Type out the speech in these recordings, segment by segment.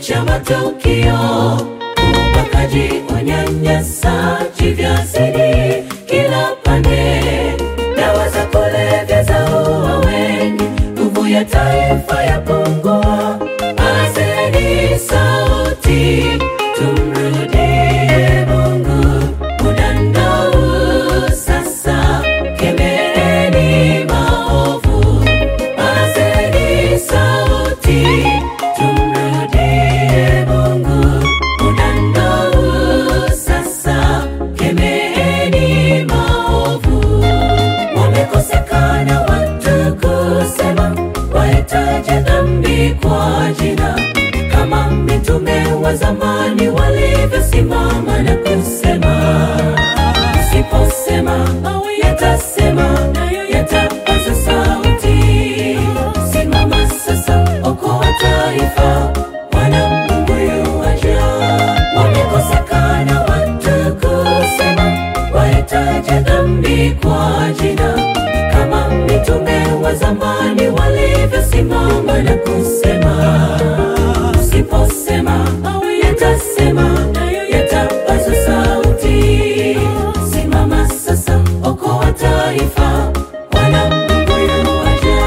cha matukio, ubakaji, unyanyasaji vyazidi kila pande, dawa za kulevya zaua wengi, nguvu ya taifa yapungua. Pazeni sauti, tumrudie Mungu. Muda ndio sasa, kemeeni maovu. Pazeni sauti, tumrudie Mungu. Muda ndio sasa, kemeeni maovu. Wamekosekana watu kusema, wahitaji dhambi kwa jina, kama mitume wa zamani walivyosimama na kusema Usiposema yatasema, nayo yatapaza sauti. Simama sasa, okoa taifa, Bwana Mungu yuaja. Wamekosekana watu kusema, wahitaji dhambi kwa jina, kama mitume wa zamani walivyosimama na kusema Usiposema yatasema, nayo yatapaza sauti. Simama sasa, okoa taifa, Bwana Mungu yuaja.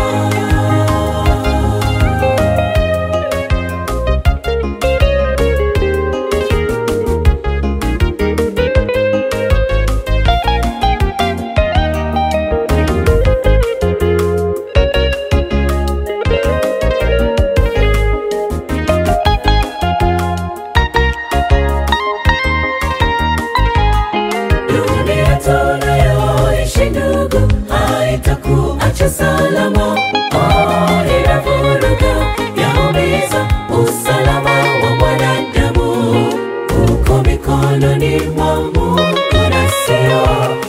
Dunia tunayoishi ndugu, haitakuacha salama. Oh, inavuruga, yaumiza usalama wa mwanadamu. Uko mikononi mwa Mungu na sio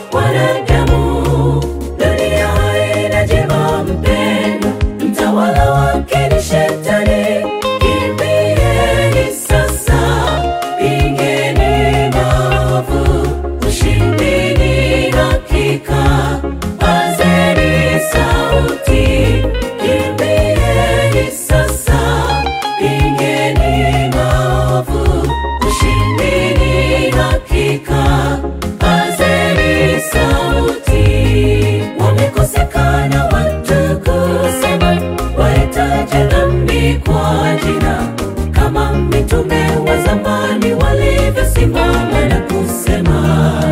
wanadamu. Dunia haina jema mpendwa, mtawala wake ni Shetani. Kimbieni sasa, pigeni maovu, ushindi ni hakika. Pazeni sauti, kimbieni sasa, pigeni maovu, ushindi ni hakika. Pazeni sauti, wamekosekana watu kusema, wahitaji dhambi kwa jina, kama mitume wa zamani walivyosimama na kusema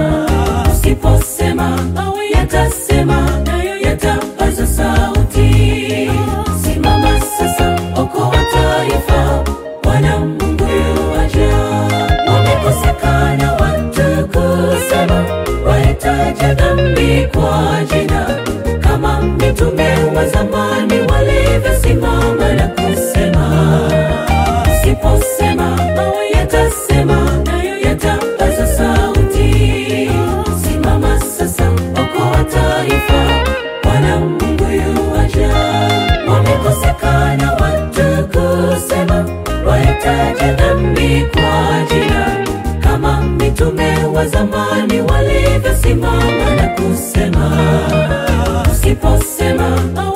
Usiposema yatasema, nayo yatapaza sauti. Simama sasa, okoa taifa, Bwana Mungu yuaja. Wamekosekana watu kusema, wahitaji dhambi kwa jina, kama mitume wa zamani walivyosimama na kusema Usiposema yatasema, nayo yatapaza sauti. Simama sasa, okoa taifa, Bwana Mungu yuaja. Wamekosekana watu kusema, wahitaji dhambi kwa jina, kama mitume wa zamani walivyosimama na kusema Usiposema